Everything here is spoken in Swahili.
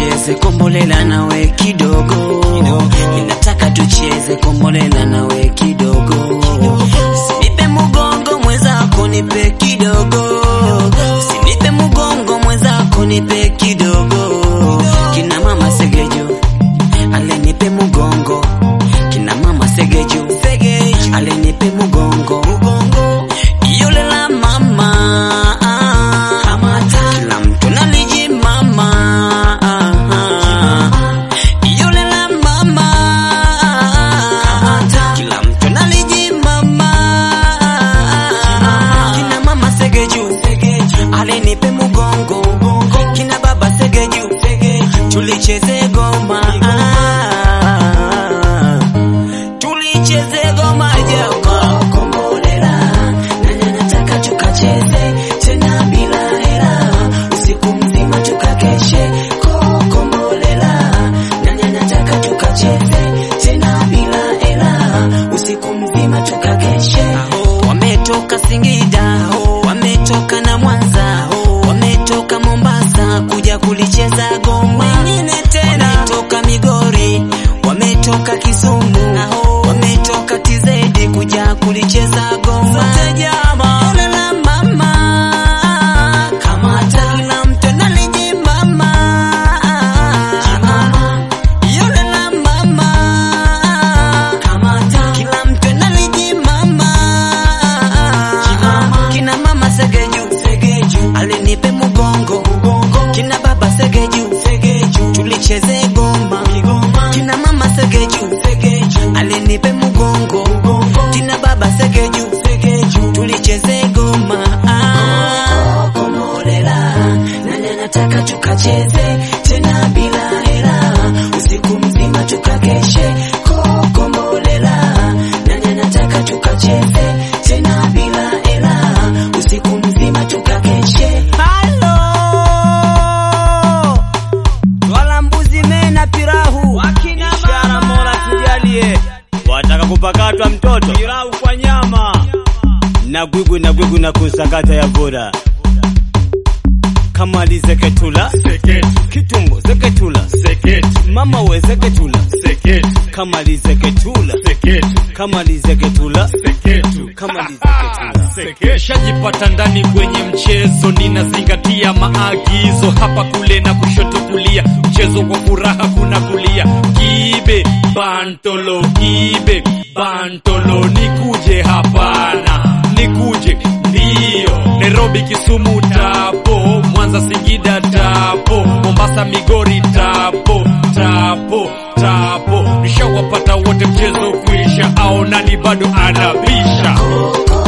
tucheze kombolela nawe kidogo, ninataka tucheze kombolela nawe kidogo, usinipe mugongo mwenzako, nipe kidogo, usinipe mugongo mwenzako, nipe kidogo, kina mama segejo alenipe mugongo, kina mama segejo alenipe mugongo, yule la mama kila mtu naliji mama yule la mama kila mtu naliji mama kina mama segeju alenipe mugongo kina baba segeju tulicheze goma tulicheze goma jama kombolela nani anataka tukacheze tena bila hela usiku mzima tukakeshe kokombolela nani anataka tukacheze tena bila hela usiku mzima tukakeshe wametoka Singida wametoka na Mwanza wametoka Mombasa kuja kulicheza goma wengine tena wametoka Migori wametoka Kisumu wametoka TZ kuja kulicheza goma Yule la mama kamata kila mtu analiji mama yule la mama kamata kila mtu analiji mama kina mama segeju alinipe mugongo kina baba segeju tulicheze goma kina mama segeju alinipe mugongo kina baba segeju tulicheze goma komolela nani anataka tukacheze tena bila hela usiku mzima tukakeshe kokombolela nani anataka tukacheze tena bila hela usiku mzima tukakeshe halo wala mbuzi mena pirahu Ishara Mola tujalie, wataka kupakatwa mtoto pilau kwa nyama na gwigwi na gwigwi na kusakata ya bora kama lizeketula Seketu, kitumbo zeketula seketu, mama we zeketula seketu, kama lizeketula seketu, kama lizeketula seketu. kama lizeketula Sekeshajipata ndani kwenye mchezo, ninazingatia maagizo hapa kule na kushoto kulia, mchezo kwa furaha kuna kulia. Kibe bantolo, kibe bantolo, nikuje hapana, nikuje ndio. Nairobi, Kisumu tapo, Mwanza, Singida tapo, Mombasa, Migori tapo, tapo, tapo. Nishawapata wote, mchezo kuisha, au nani bado anabisha?